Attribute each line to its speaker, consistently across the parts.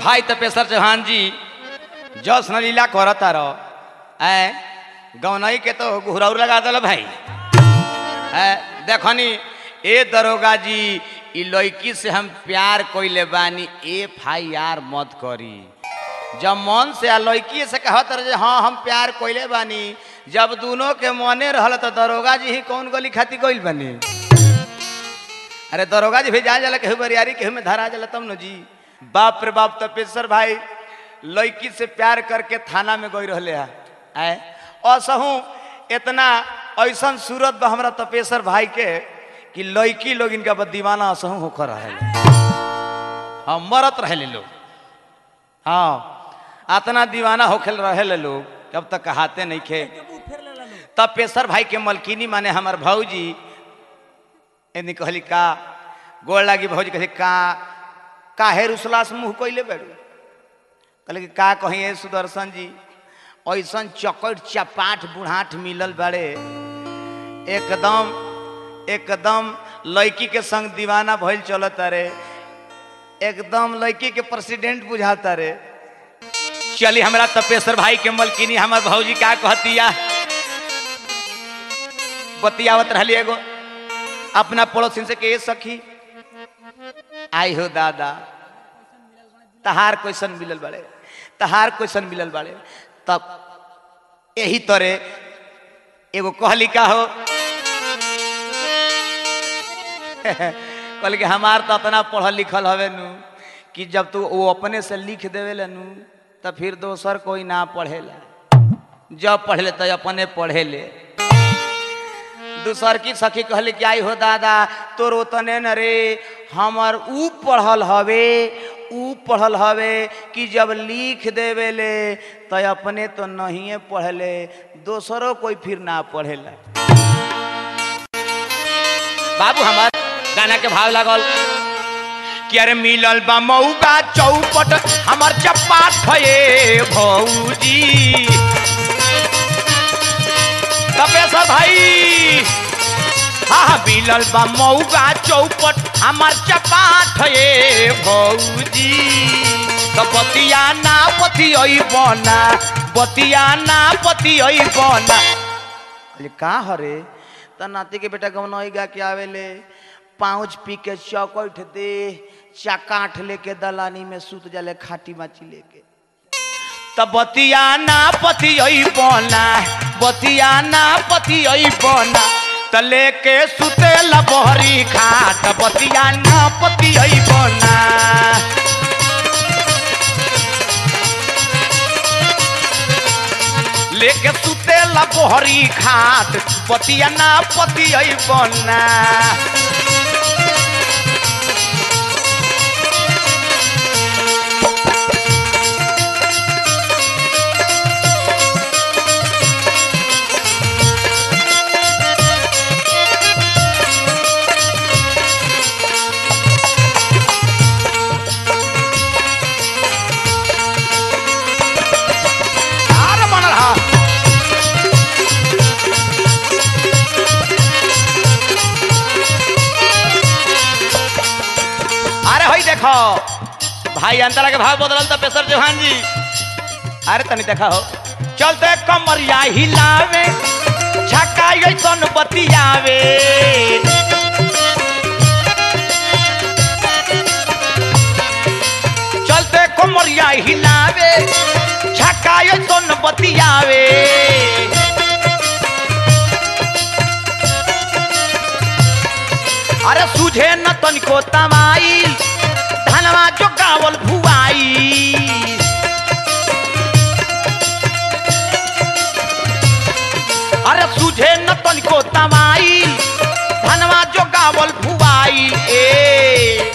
Speaker 1: भाई तपेश्वर चौहान जी जस न लीला करता रहो ऐ गौनई के तो घुरौर लगा दल भाई ऐ देखनी ए दरोगा जी ई लड़की से हम प्यार कोइले बानी एफ आई आर मत करी जब मन से आ लड़की से कहत रहे जे हाँ हम प्यार कोइले बानी जब दोनों के मने रहल तो दरोगा जी ही कौन गली खाती कोइल बानी अरे दरोगा जी भी जा जाला केहू बरियारी केहू में धरा जाला तब न जी बाप रे बाप तपेश्वर भाई लड़की से प्यार करके थाना में गई रहले है आए असहू इतना ऐसन सूरत बा हमरा तपेश्वर भाई के कि लड़की लोग इनका बद दीवाना असहू होकर रहे हाँ मरत रहे लोग हाँ अतना दीवाना होखे रहे लोग कब तक कहाते नहीं खे तब पेशर भाई के मलकिनी माने हमार भाऊजी एनी कहली का गोड़ लागी भौजी कहली का काहे रुसला से मुँह कैले बेड़ू कहले कि का कहीं ए सुदर्शन जी ऐसन चकट चपाट बुढ़ाट मिलल बड़े एकदम एकदम लड़की के संग दीवाना भइल चलत रे एकदम लड़की के प्रेसिडेंट बुझाता रे चली हमरा तपेश्वर भाई के मलकिनी हमार भौजी का कहतिया बतियावत रहली एगो अपना पड़ोसिन से के सखी आई हो दादा तहार क्वेश्चन मिलल बड़े तहार क्वेश्चन मिलल बड़े तब यही तरह एगो कहली का हो कहल कि हमार तो इतना पढ़ल लिखल हवे नु कि जब तू वो अपने से लिख देवे नु तो फिर दोसर कोई ना पढ़ेला जब पढ़ले तो अपने पढ़े ले दूसर की सखी कहले कि आई हो दादा तोर ओतने न रे हमर ऊ पढ़ल हवे ऊ पढ़ल हवे कि जब लिख देवे ले तो अपने तो नहीं पढ़ले दोसरों कोई फिर ना पढ़ेला बाबू हमार गाना के भाव लागल कि अरे मिलल बा मऊगा चौपट हमर चपाट भये भौजी तपेश्वर भाई हाँ मिलल बा मऊगा चौपट हमार चपाट ये भौजी तो बतिया ना पति बना बतिया ना पति बना अरे का हरे त नाती के बेटा गवनई गा के आवेले पाँच पी के चौकट दे चकाठ लेके दलानी में सूत जाले खाटी माची लेके त बतिया ना पति बना बतिया ना पति बना त लेके सुते लबहरी खाट बतिया ना पति बना लेके सुते लबहरी खाट बतिया ना पति बना आर बनल हा अरे होई देखो भाई अंतरा के भाव बदलल तो पेशर चौहान जी अरे तनी देखा हो चलते कमरिया हिलावे झका ऐसन बतियावे चलते कमरिया हिलावे झका ऐसन बतियावे अरे सुझे न तनिको तमाई धनवा जो गावल भुआई अरे सुझे न तनिको तमाई धनवा जो गावल भुआई ए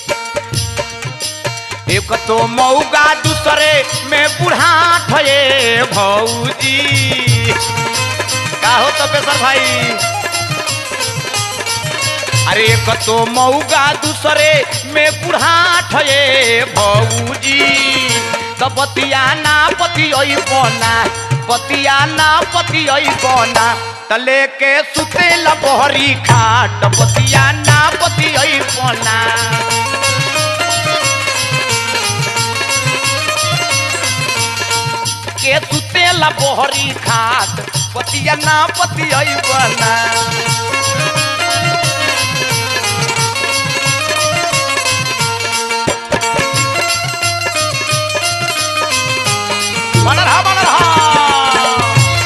Speaker 1: एक तो मऊगा दूसरे में बुढ़ा ठये भौजी का हो तो पेशर भाई अरे एक तो मऊगा दूसरे में बुढ़ा ठये भौजी तो बतिया ना पति बना बतिया ना पति बना त लेके सुते लबहरी खाट बतिया ना पति बना सुतेला बोहरी खाट पतिया ना पति बना बनल हा बनल हा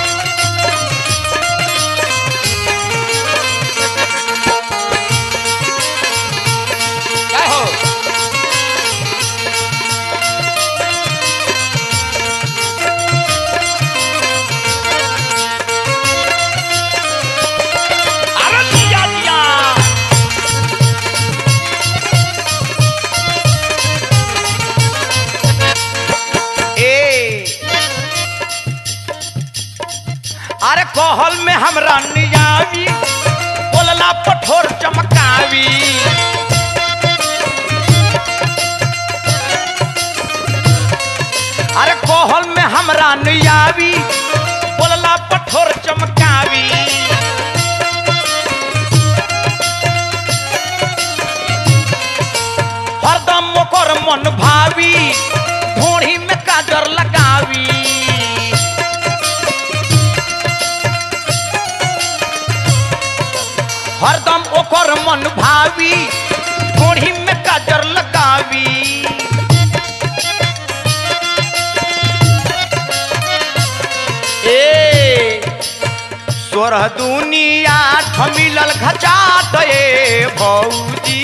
Speaker 1: काय हो अरे दिया दिया ए अरे कहल में हमरा नियावी बोलला पठोर चमकावी अरे कहल में हमरा नियावी बोलला पठोर चमकावी हरदम ओकर मन भावी ढोढ़ी में काजर लगावी हरदम ओकर मन भावी ढोढ़ी में काजर लगावी ए सोरह दुनिया मिलल घचाट ए भौजी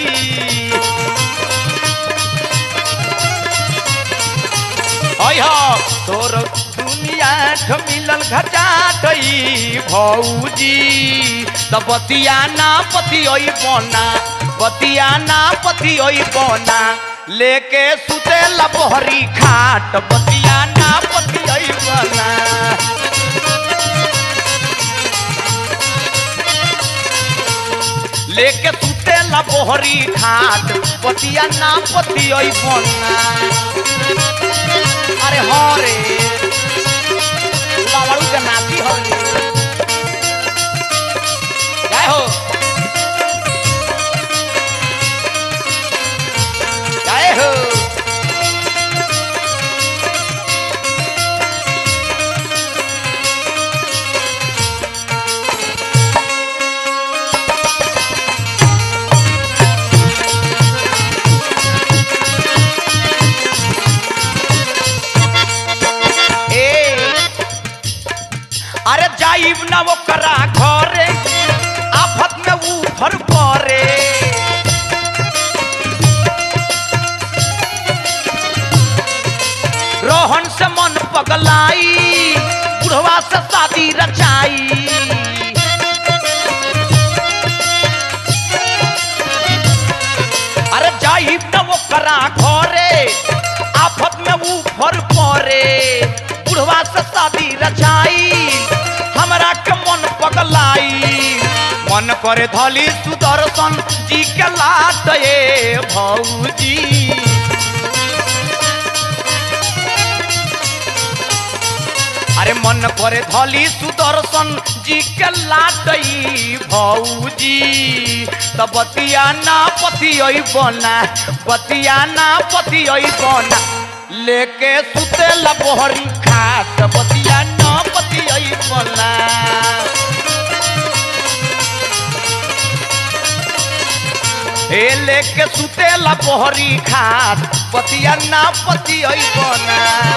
Speaker 1: अय तोर दुनिया मिलल घचाट ई भौजी त बतिया ना पति ओई बना बतिया ना पति ओई बना लेके सुते लबहरी खाट बतिया ना पति ओई बना लेके सुते ला बोहरी घाट पतिया ना पति ओई बना अरे हो रे बाबू के नाती हो रे काय हो काय हो ए अरे जाइब ना वो करा घरे आफत में ऊपर परे रोहन से मन पगलाई बुढ़वा से शादी रचाई अरे जाइब न वो करा घरे आफत में ऊपर परे बुढ़वा से शादी रचाई हमरा के मन पगलाई मन करे धली सुदर्शन जी के लाट ए भौजी अरे मन करे धली सुदर्शन जी के लाटई भौजी त बतिया ना पति बना बतिया ना पति बना लेके सुते लबहरी खाट बतिया ना पति बना ए लेके सुते लबहरी खाट बतिया ना पति बना